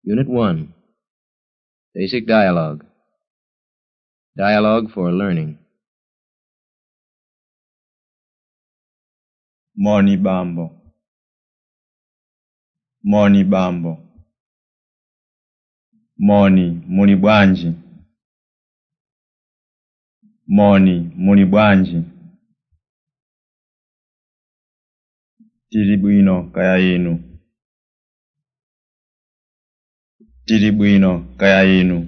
Unit 1 Basic Dialogue Dialogue for Learning. Moni bambo. Moni bambo. Moni muli bwanji. Moni muli bwanji. Tili bwino kaya inu. Tili bwino kaya inu.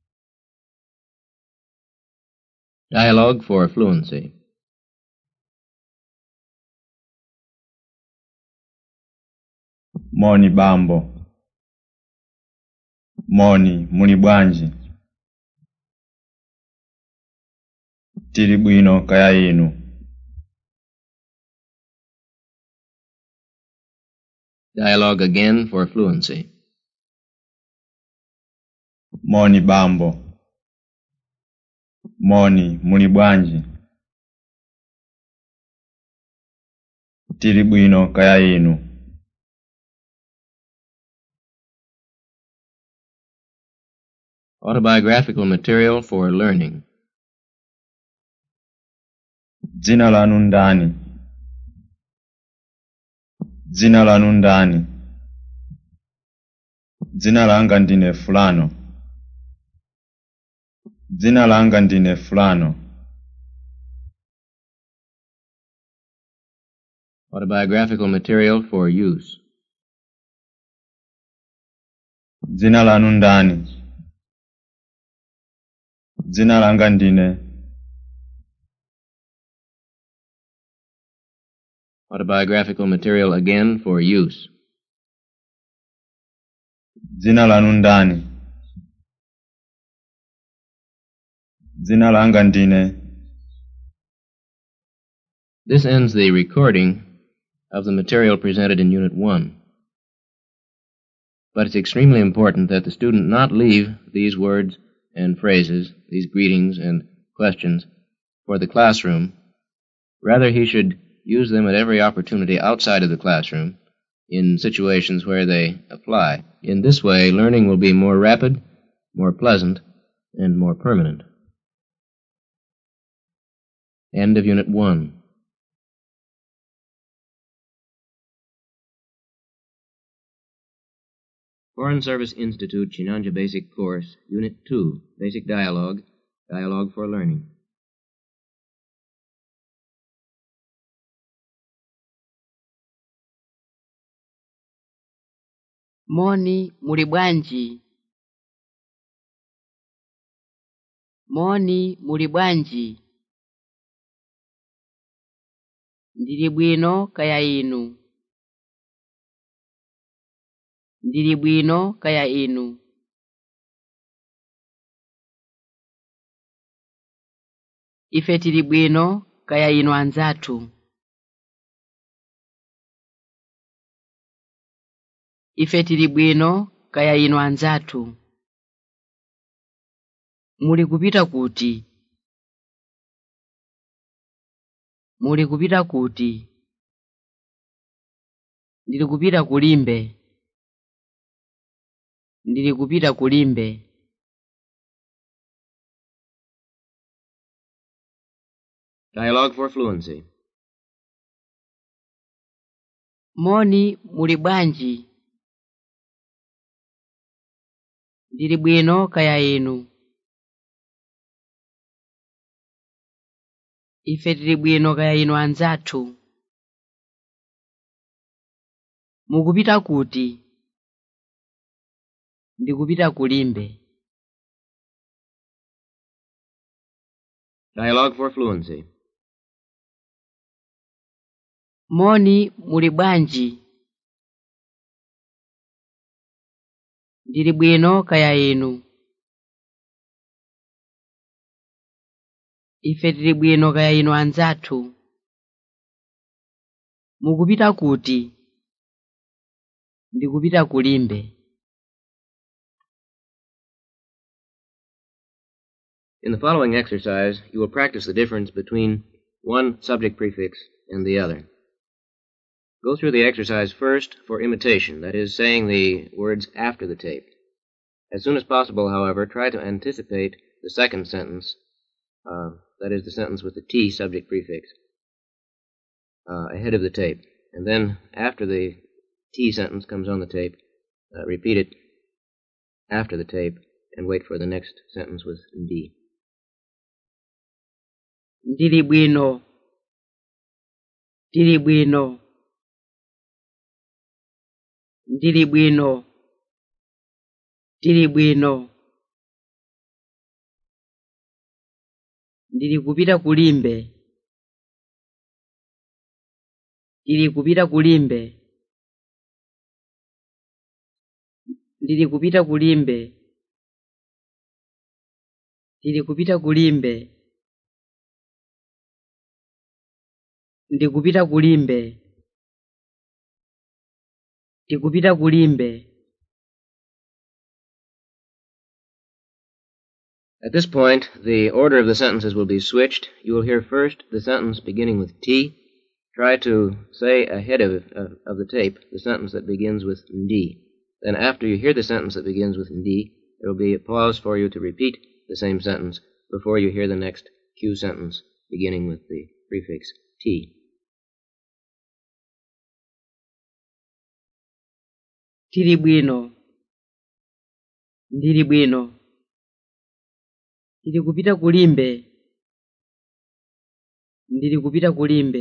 Dialogue for Fluency. Moni bambo. Moni muli bwanji. Tili bwino kaya inu. Dialogue again for Fluency. Moni bambo. Moni muli bwanji. Tili bwino kaya inu. Autobiographical material for learning. Dzina lanu ndani? Dzina lanu ndani? Dzina langa ndine fulano. Dzina langa ndine fulano. Autobiographical material for use. Dzina lanu ndani? Dzina langa ndine. Autobiographical material again for use. Dzina lanu ndani? Dzina langa ndine. This ends the recording of the material presented in Unit 1. But it's extremely important that the student not leave these words and phrases, these greetings and questions, for the classroom. Rather, he should use them at every opportunity outside of the classroom in situations where they apply. In this way, learning will be more rapid, more pleasant, and more permanent. End of Unit 1. Foreign Service Institute Chinanja Basic Course, Unit 2, Basic Dialogue, Dialogue for Learning. moni muli bwanji moni muli bwanji ndili bwino kaya inu ndili bwino kaya inu ife tili bwino kaya inu anzathu ife tili bwino kaya inu anzathu muli kupita kuti muli kupita kuti ndili kupita kulimbe ndili kupita kulimbe Dialogue for Fluency. moni muli bwanji ndili bwino kaya inu ife tili bwino kaya inu anzathu mukupita kuti ndikupita kulimbe Dialogue for Fluency. moni muli bwanji ndili bwino kaya inu ife tili bwino kaya inu anzathu mukupita kuti ndikupita kulimbe In the following exercise, you will practice the difference between one subject prefix and the other. Go through the exercise first for imitation, that is, saying the words after the tape. As soon as possible, however, try to anticipate the second sentence, uh, that is, the sentence with the T subject prefix, uh, ahead of the tape. And then, after the T sentence comes on the tape, uh, repeat it after the tape and wait for the next sentence with D. ndili bwino ndili bwino ndili bwino ndili bwino ndili kupita kulimbe ndili kupita kulimbe ndili kupita kulimbe ndili kupita kulimbe ndikupita kulimbe ndikupita kulimbe At this point, the order of the sentences will be switched. You will hear first the sentence beginning with T. Try to say ahead of, of, of the tape the sentence that begins with D. Then, after you hear the sentence that begins with D, there will be a pause for you to repeat the same sentence before you hear the next Q sentence beginning with the prefix T. tili bwino ndili bwino ndili kupita kulimbe ndili kupita kulimbe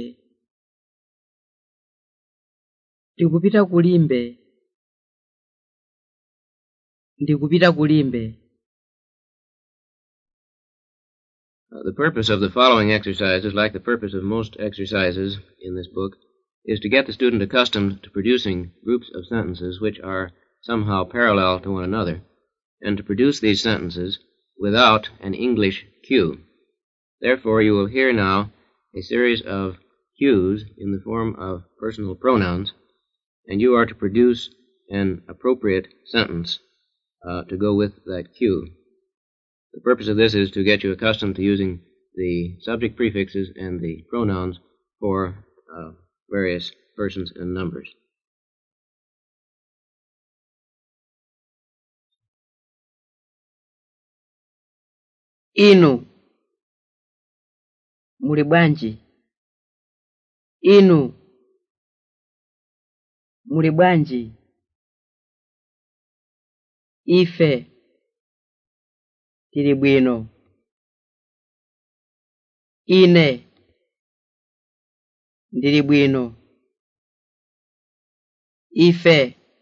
ndikupita kulimbe ndikupita kulimbe Uh, the purpose of the following exercises, like the purpose of most exercises in this book, is to get the student accustomed to producing groups of sentences which are somehow parallel to one another, and to produce these sentences without an English cue. Therefore, you will hear now a series of cues in the form of personal pronouns, and you are to produce an appropriate sentence uh, to go with that cue. The purpose of this is to get you accustomed to using the subject prefixes and the pronouns for uh, various persons and numbers. inu muli bwanji inu muli bwanji ife tili bwino ine ndili bwino ife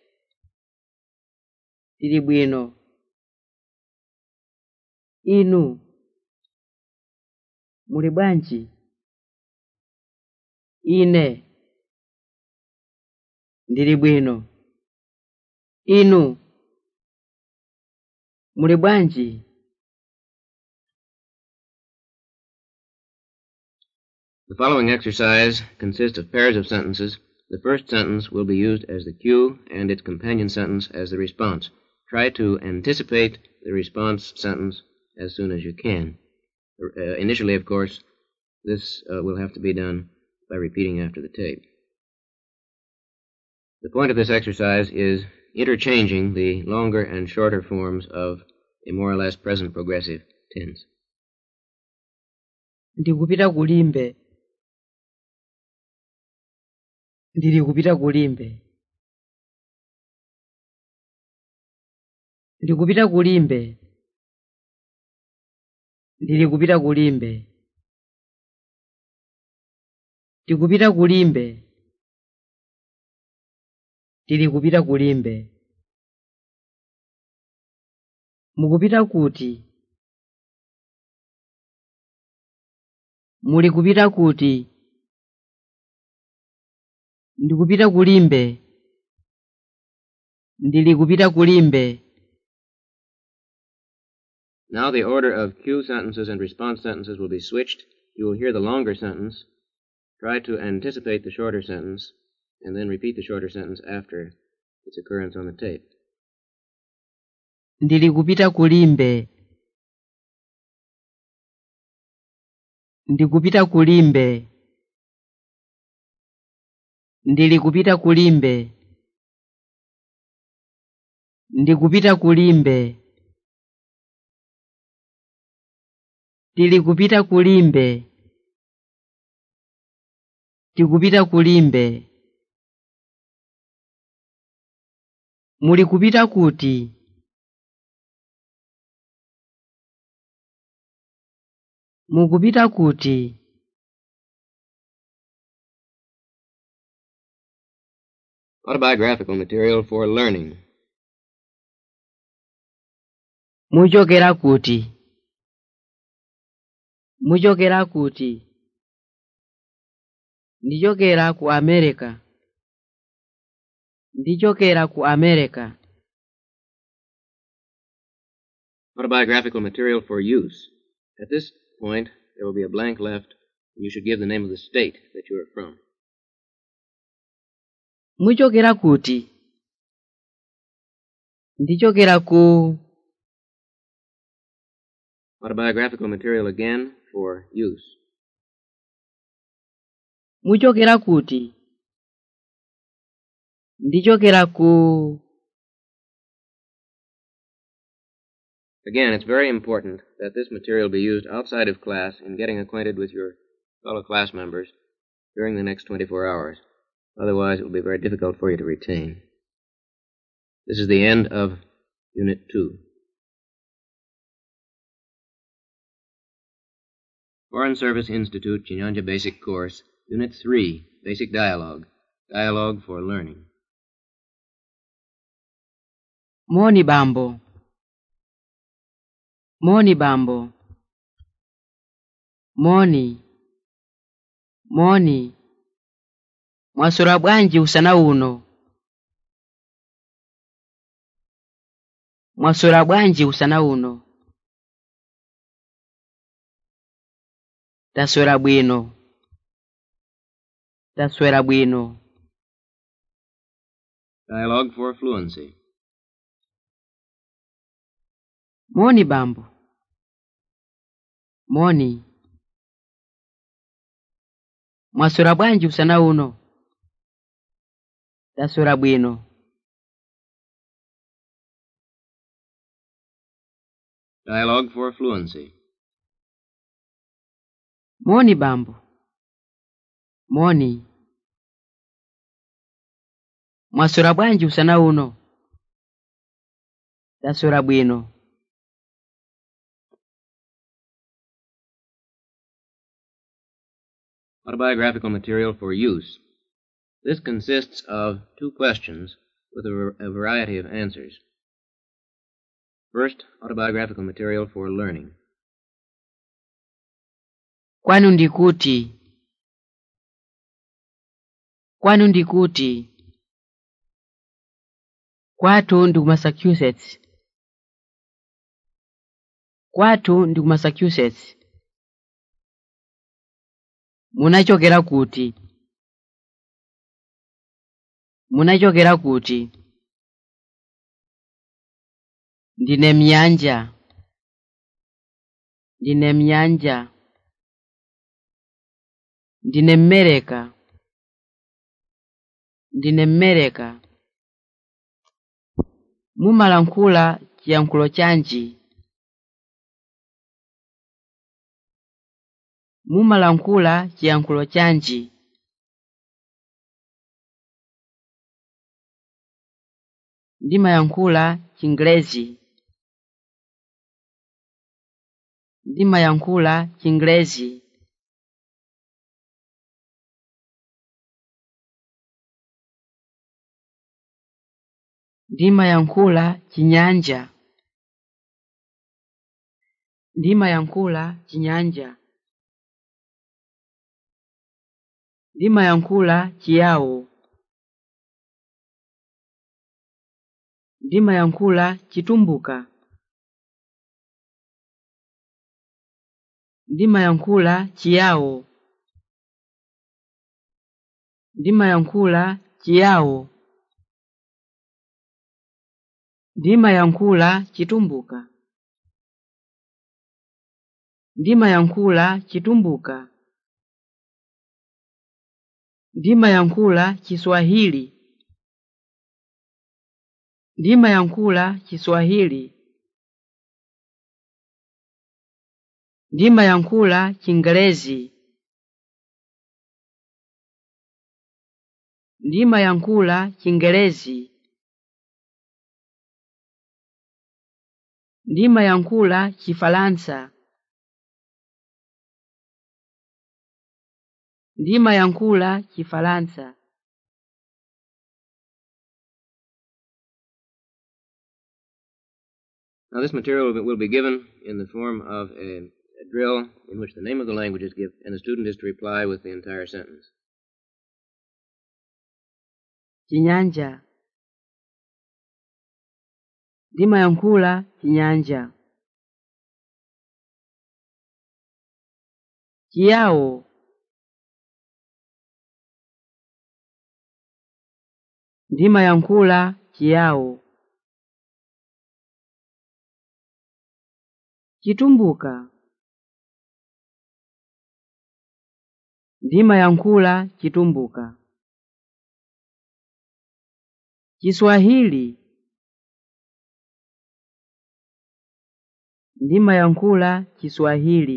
tili bwino inu muli bwanji ine ndili bwino inu muli bwanji The following exercise consists of pairs of sentences. The first sentence will be used as the cue and its companion sentence as the response. Try to anticipate the response sentence as soon as you can. Uh, initially, of course, this uh, will have to be done by repeating after the tape. The point of this exercise is interchanging the longer and shorter forms of a more or less present progressive tense. ndikupita kulimbe ndili kupita kulimbe ndikupita kulimbe ndili kupita kulimbe ndikupita kulimbe ndili kupita kulimbe mukupita kuti muli kupita kuti ndikupita kulimbe ndili kupita kulimbe Now the order of cue sentences and response sentences will be switched. You will hear the longer sentence. Try to anticipate the shorter sentence, and then repeat the shorter sentence after its occurrence on the tape. ndili kupita kulimbe ndikupita kulimbe ndili kupita kulimbe ndikupita kulimbe tili kupita kulimbe tikupita kulimbe muli kupita kuti mukupita kuti Autobiographical material for learning. muchokera kuti muchokera kuti ndichokera ku america ndichokera ku america Autobiographical material for use. At this point, there will be a blank left, and you should give the name of the state that you are from. muchokera kuti ndichokera ku Autobiographical material again for use. muchokera kuti ndichokera ku Again, it's very important that this material be used outside of class in getting acquainted with your fellow class members during the next 24 hours. Otherwise, it will be very difficult for you to retain. This is the end of Unit 2. Foreign Service Institute, Chinyanja Basic Course, Unit 3, Basic Dialogue. Dialogue for Learning. moni bambo moni bambo moni moni mwaswera bwanji usana uno mwaswera bwanji usana uno taswera bwino taswera bwino Dialogue for Fluency. moni bambo moni mwaswera bwanji usana uno taswera bwino Dialogue for Fluency. moni bambo moni mwaswera bwanji usana uno taswera bwino Autobiographical material for use. This consists of two questions with a, var- a variety of answers. First, autobiographical material for learning. kwanu ndikuti kwanu ndikuti kwathu ndi ku massachusetts kwathu ndi ku massachusetts munachokera kuti munachokera kuti ndine mnyanja ndine mnyanja ndine mmereka ndine mmereka mumalankhula chiyankhulo chanji mumalankhula chiyankhulo chanji ndimayankhula chingelezi ndimayankhula chingelezi ndimayankhula chinyanja ndimayankhula chinyanja ndimayankhula chiyawo ndimayankhula chitumbuka ndimayankhula chiyawo ndimayankhula chiyawo ndimayankhula chitumbuka ndimayankhula chitumbuka ndimayankhula chiswahili ndimayankhula chiswahili ndimayankhula chingelezi ndimayankhula chingelezi ndimayankhula chifalansa ndimayankhula chifalansa Now, this material will be- will be given in the form of a, a drill in which the name of the language is given, and the student is to reply with the entire sentence. chinyanja ndimayankhula chinyanja chiyawo ndimayankhula chiyawo chitumbuka ndimayankhula chitumbuka Kiswahili ndimayankhula Kiswahili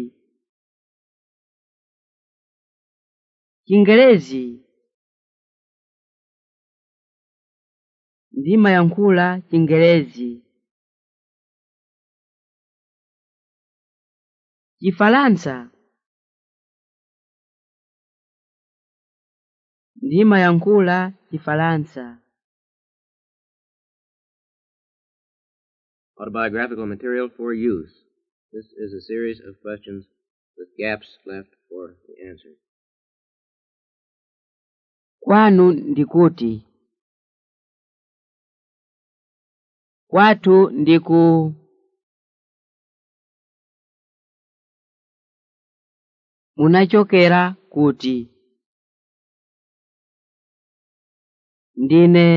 Kingerezi ndimayankhula Kingerezi Kifalansa ndimayankhula Kifalansa Autobiographical material for use. This is a series of questions with gaps left for the answer. kwanu ndikuti kwathu ndiku munachokera kuti ndine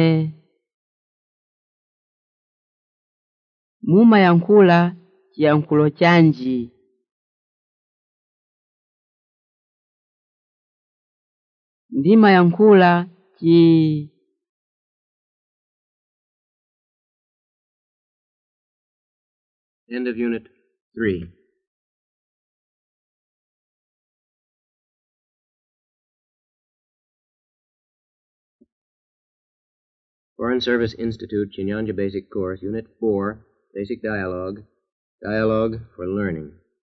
mumayankhula chiyankhulo chanji ndimayankhula chi End of Unit 3. Foreign Service Institute, Chinyanja Basic Course, Unit 4, Basic Dialogue, Dialogue for Learning.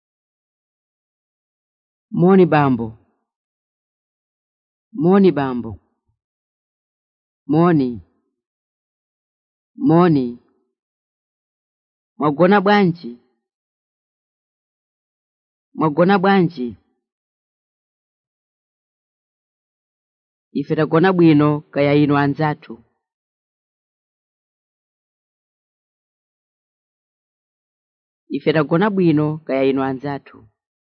moni bambo moni bambo moni moni mwagona bwanji mwagona bwanji ife tagona bwino kaya inu anzathu ife tagona bwino kaya inu anzathu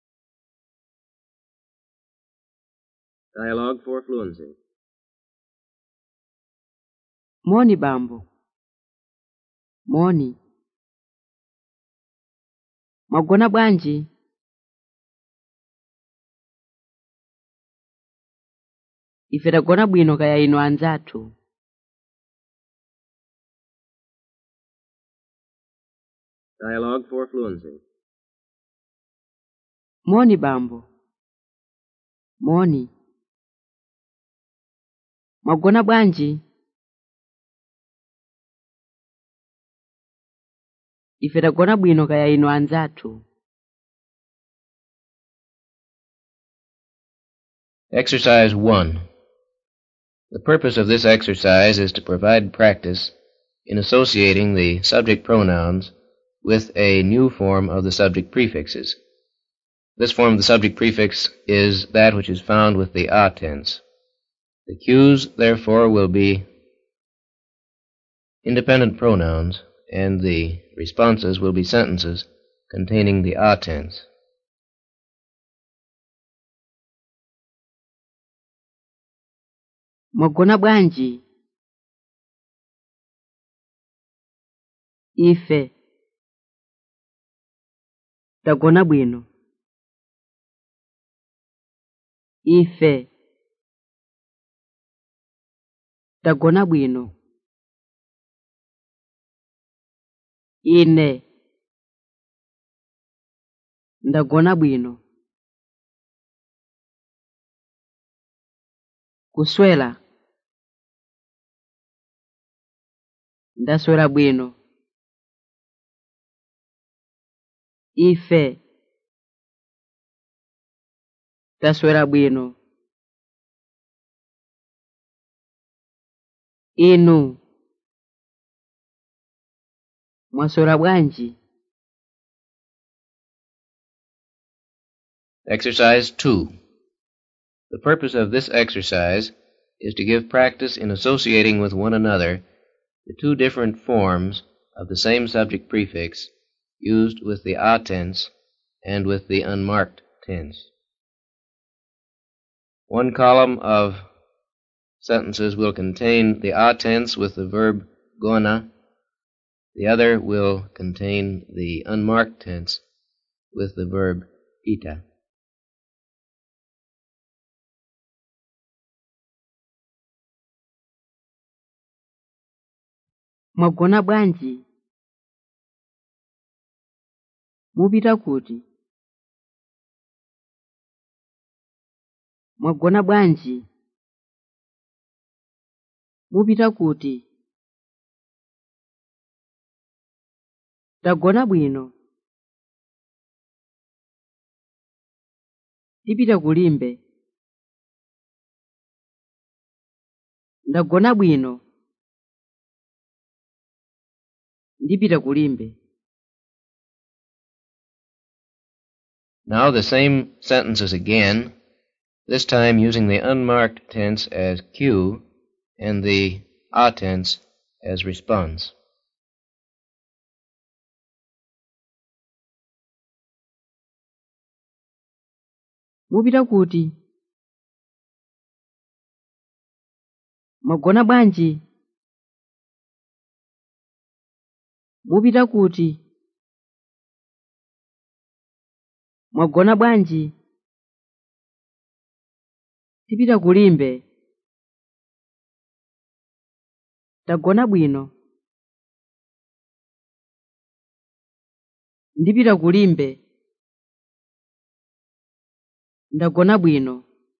Dialogue for Fluency. moni bambo moni mwagona bwanji ife tagona bwino kaya inu anzathu Dialogue for Fluency. moni bambo moni mwagona bwanji ife tagona bwino kaya inu anzathu Exercise 1. The purpose of this exercise is to provide practice in associating the subject pronouns with a new form of the subject prefixes. This form of the subject prefix is that which is found with the a tense. The cues, therefore, will be independent pronouns, and the responses will be sentences containing the a tense. mwagona bwanji ife tagona bwino ife tagona bwino ine ndagona bwino kuswera ndaswera bwino ife taswera bwino inu mwaswera bwanji Exercise 2. The purpose of this exercise is to give practice in associating with one another the two different forms of the same subject prefix used with the a tense and with the unmarked tense. One column of sentences will contain the a tense with the verb gona. The other will contain the unmarked tense with the verb ita. mwagona bwanji mupita kuti mwagona bwanji mupita kuti tagona bwino tipita kulimbe ndagona bwino ndipita kulimbe Now the same sentences again, this time using the unmarked tense as cue and the a tense as response. mupita kuti mwagona bwanji mupita kuti mwagona bwanji tipita kulimbe tagona bwino ndipita kulimbe ndagona bwino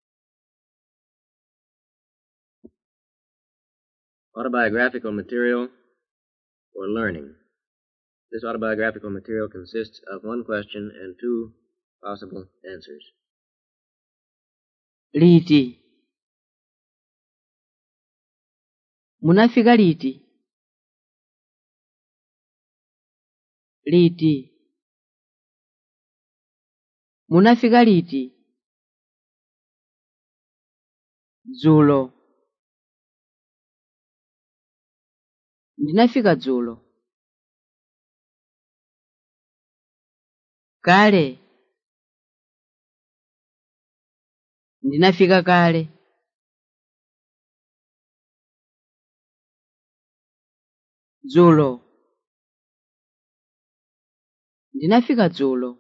Autobiographical material for learning. This autobiographical material consists of one question and two possible answers. liti munafika liti liti munafika liti dzulo ndinafika dzulo kale ndinafika kale dzulo ndinafika dzulo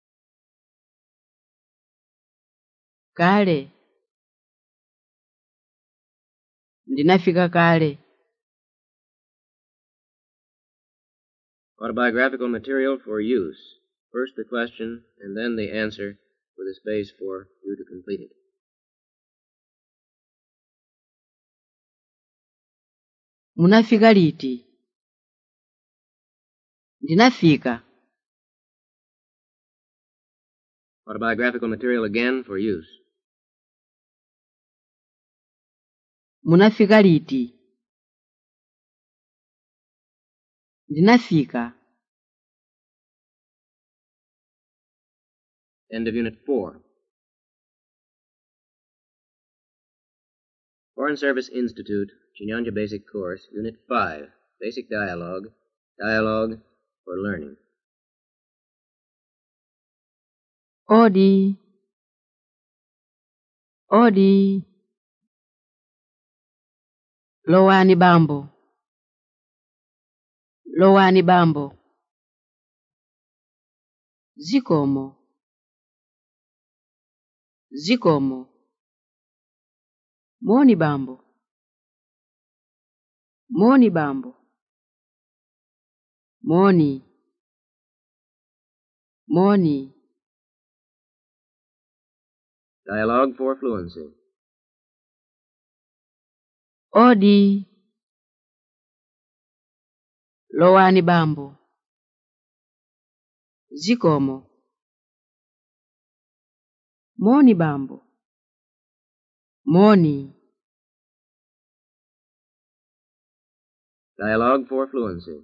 kale ndinafika kale Autobiographical material for use. First the question and then the answer with a space for you to complete it. munafika liti ndinafika Autobiographical material again for use. munafika liti ndinafika End of Unit 4. Foreign Service Institute, Chinyanja Basic Course, Unit 5, Basic Dialogue, Dialogue for Learning. odi odi lowani bambo lowani bambo zikomo zikomo moni bambo moni bambo moni moni Dialogue for fluency. odi lowani bambo zikomo moni bambo moni Dialogue for fluency.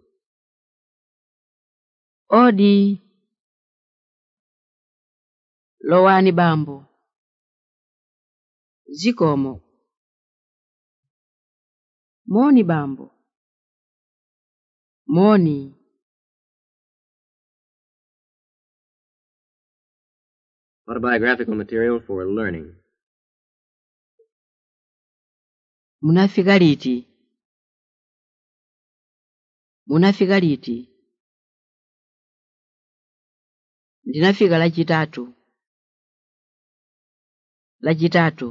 odi lowani bambo zikomo moni bambo moni Autobiographical material for learning. munafika liti munafika liti ndinafika lachitatu lachitatu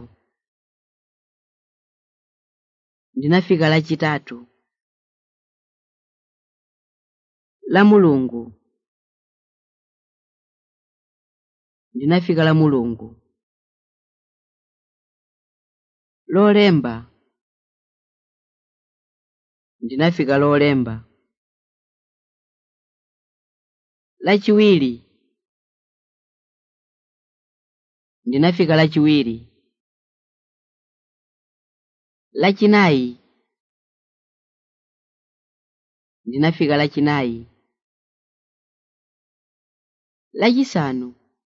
ndinafika lachitatu la mulungu ndinafika la mulungu lolemba ndinafika lolemba lachiwiri ndinafika lachiwiri lachinayi ndinafika lachinayi lachisanu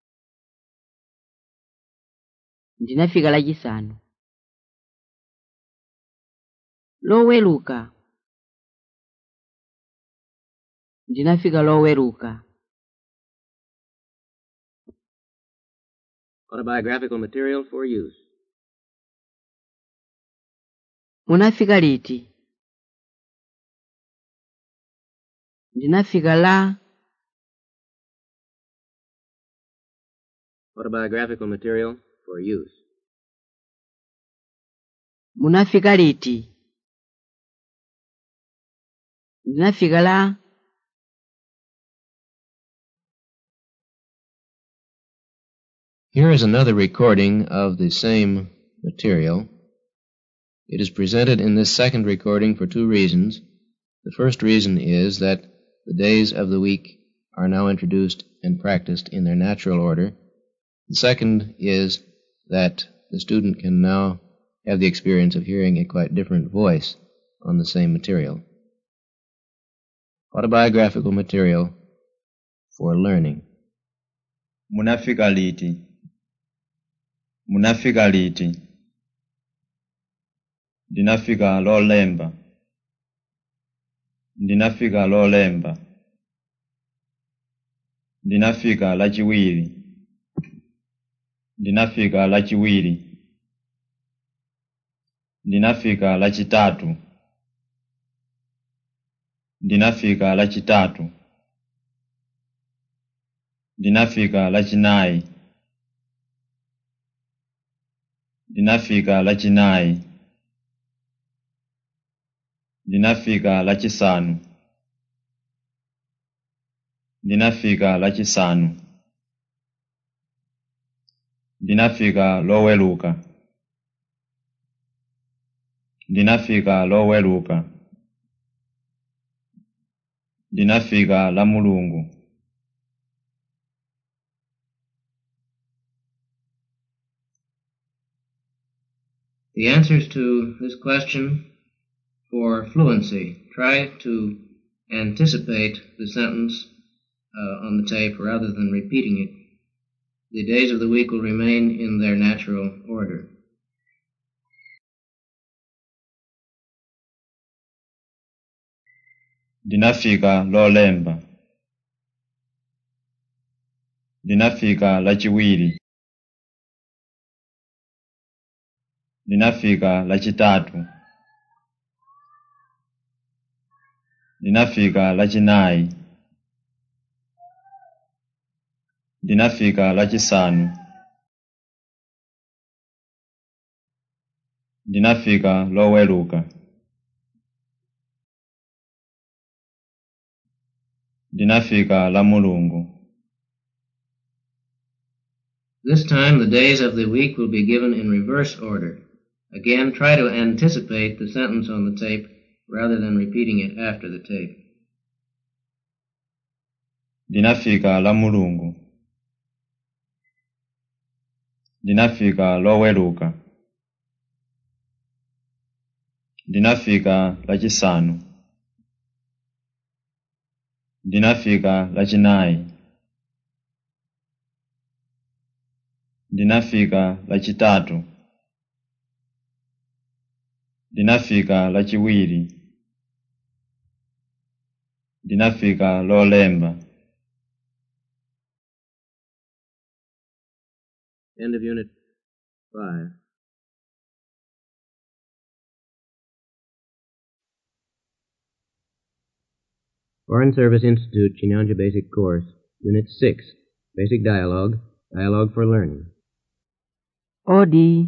ndinafika lachisanu loweluka ndinafika loweluka Autobiographical material for use. munafika liti ndinafika la Autobiographical material for use. munafika liti ndinafika la Here is another recording of the same material. It is presented in this second recording for two reasons. The first reason is that the days of the week are now introduced and practiced in their natural order. The second is that the student can now have the experience of hearing a quite different voice on the same material. Autobiographical material for learning. munafika liti munafika liti ndinafika lolemba ndinafika lolemba ndinafika lachiwiri ndinafika lachiwiri ndinafika lachitatu ndinafika lachitatu ndinafika lachinayi ndinafika lachinayi ndinafika lachisanu ndinafika lachisanu ndinafika loweluka ndinafika loweluka ndinafika la mulungu The answers to this question for fluency. Try to anticipate the sentence uh, on the tape rather than repeating it. The days of the week will remain in their natural order. ndinafika lolemba ndinafika lachiwiri ndinafika lachitatu ndinafika lachinayi ndinafika lachisanu ndinafika loweluka ndinafika la mulungu This time, the days of the week will be given in reverse order. Again, try to anticipate the sentence on the tape rather than repeating it after the tape. ndinafika la mulungu ndinafika loweluka ndinafika lachisanu ndinafika lachinayi ndinafika lachitatu ndinafika lachiwiri ndinafika lolemba End of Unit 5. Foreign Service Institute, Chinyanja Basic Course, Unit 6, Basic Dialogue, Dialogue for Learning. odi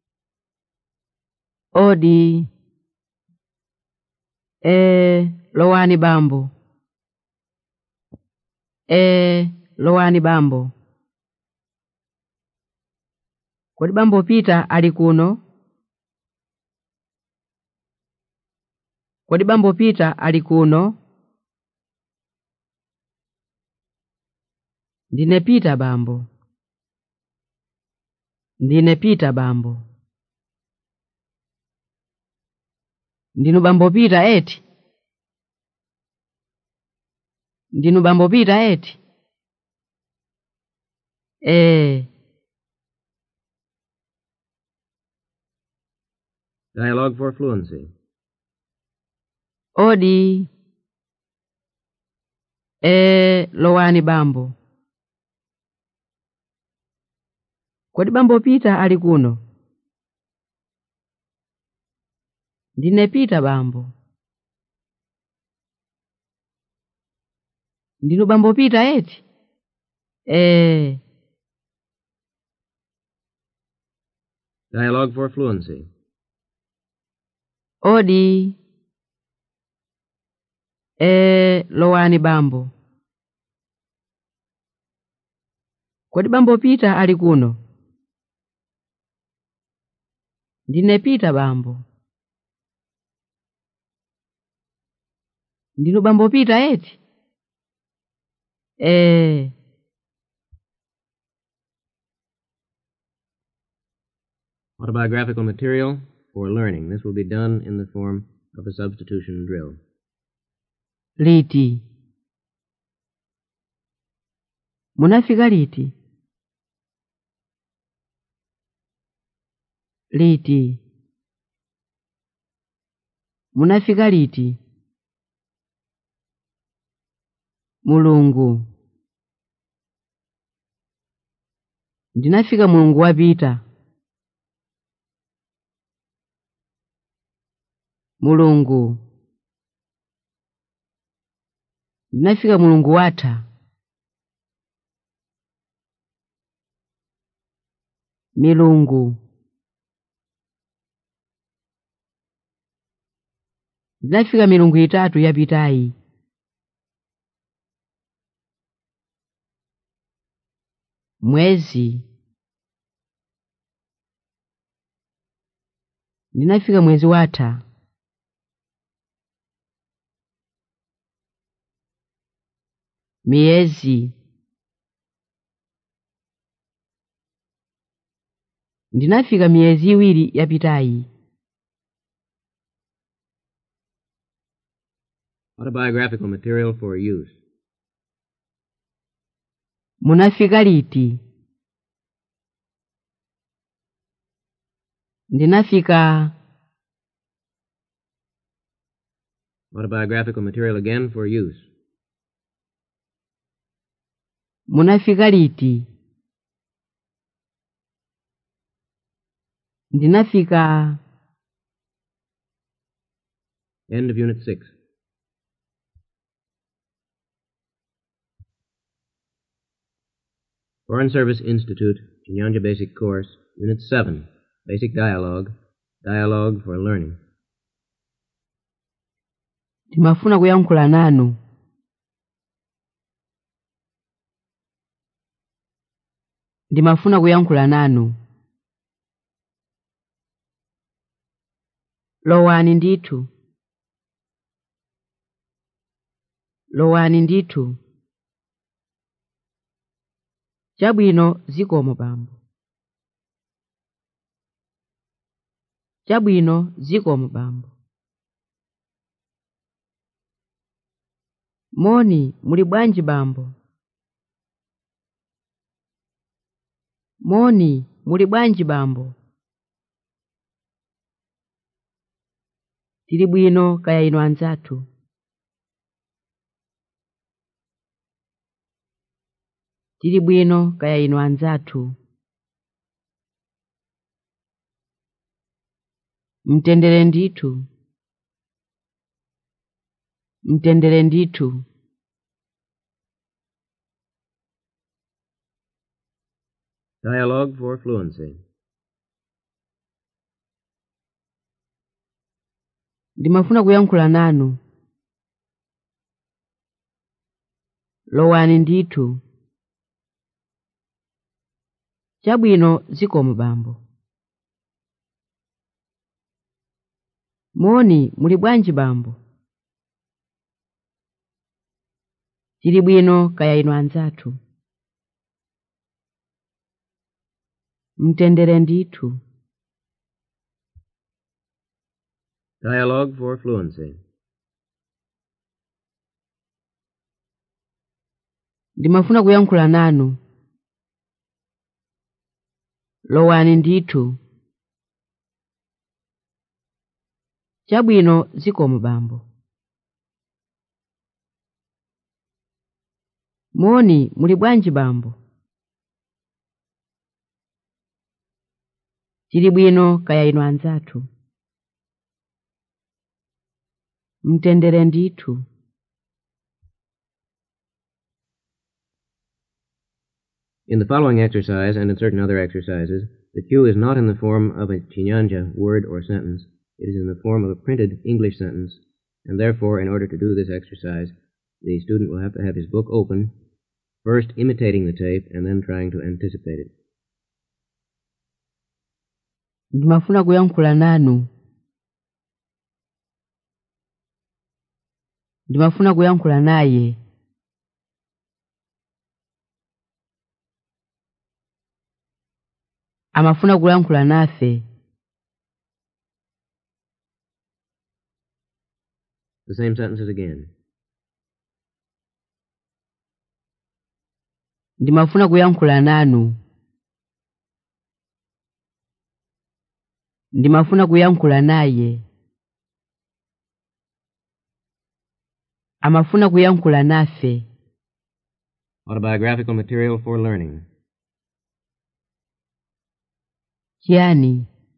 odi e lowani bambo e lowani bambo kodi bambo pita ali kuno kodi bambo pita ali kuno ndine pita bambo ndine pita bambo ndinu bambo pita eti ndinu bambo pita eti ee Dialogue for Fluency. odi ee lowani bambo kodi bambo pita ali kuno ndine pita bambo ndinu bambo pita eti ee Dialogue for Fluency. odi ee lowani bambo kodi bambo pita ali kuno ndine pita bambo ndinu bambo pita eti ee Autobiographical material for learning. This will be done in the form of a substitution drill. liti munafika liti liti munafika liti mulungu ndinafika mulungu wapita mulungu ndinafika mulungu watha milungu ndinafika milungu itatu yapitayi mwezi ndinafika mwezi watha miyezi ndinafika miyezi iwiri yapitayi Autobiographical material for use. munafika liti ndinafika Autobiographical material again for use. munafika liti ndinafika End of Unit 6. Foreign Service Institute, Chinyanja Basic Course, Unit 7, Basic Dialogue, Dialogue for Learning. ndimafuna kuyankhula nanu ndimafuna kuyankhula nanu lowani ndithu lowani ndithu chabwino zikomo bambo chabwino zikomo bambo moni muli bwanji bambo moni muli bwanji bambo tili bwino kaya inu anzathu tili bwino kaya inu anzathu mtendere ndithu mtendere ndithu Dialogue for fluency. ndimafuna kuyankhula nanu lowani ndithu chabwino zikomo bambo moni muli bwanji bambo tili bwino kaya inu anzathu mtendere ndithu Dialogue for fluency. ndimafuna kuyankhula nanu lowani ndithu chabwino zikomo bambo moni muli bwanji bambo tili bwino kaya inu anzathu mtendere ndithu In the following exercise and in certain other exercises, the cue is not in the form of a chinyanja word or sentence. It is in the form of a printed English sentence, and therefore, in order to do this exercise, the student will have to have his book open, first imitating the tape and then trying to anticipate it. ndimafuna kuyankhula nanu ndimafuna kuyankhula naye amafuna kuyankhula nafe The same sentences again. ndimafuna kuyankhula nanu ndimafuna kuyankhula naye amafuna kuyankhula nafe Autobiographical material for learning. chiyani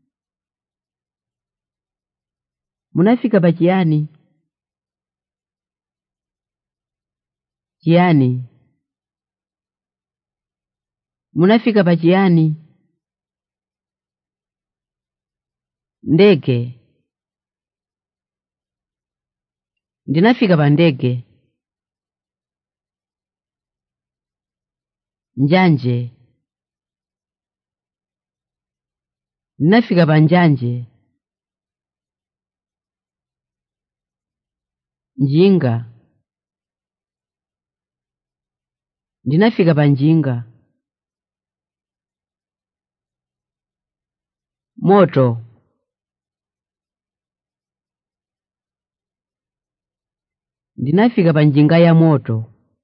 munafika pa chiyani chiyani munafika pa chiyani ndege ndinafika pa ndege njanje ndinafika pa njanje njinga ndinafika pa njinga moto ndinafika pa njinga ya moto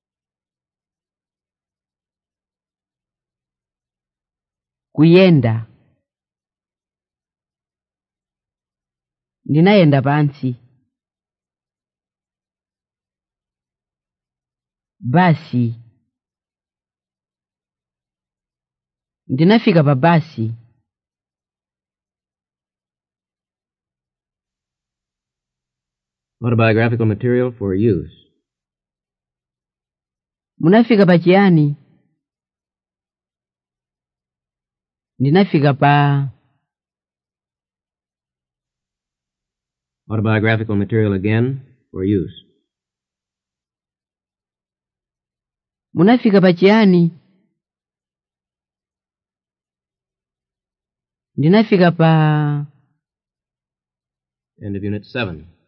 kuyenda ndinayenda pansi basi ndinafika pa basi Autobiographical material for use. munafika pa chiyani ndinafika pa Autobiographical material again for use. munafika pa chiyani ndinafika pa End of Unit 7.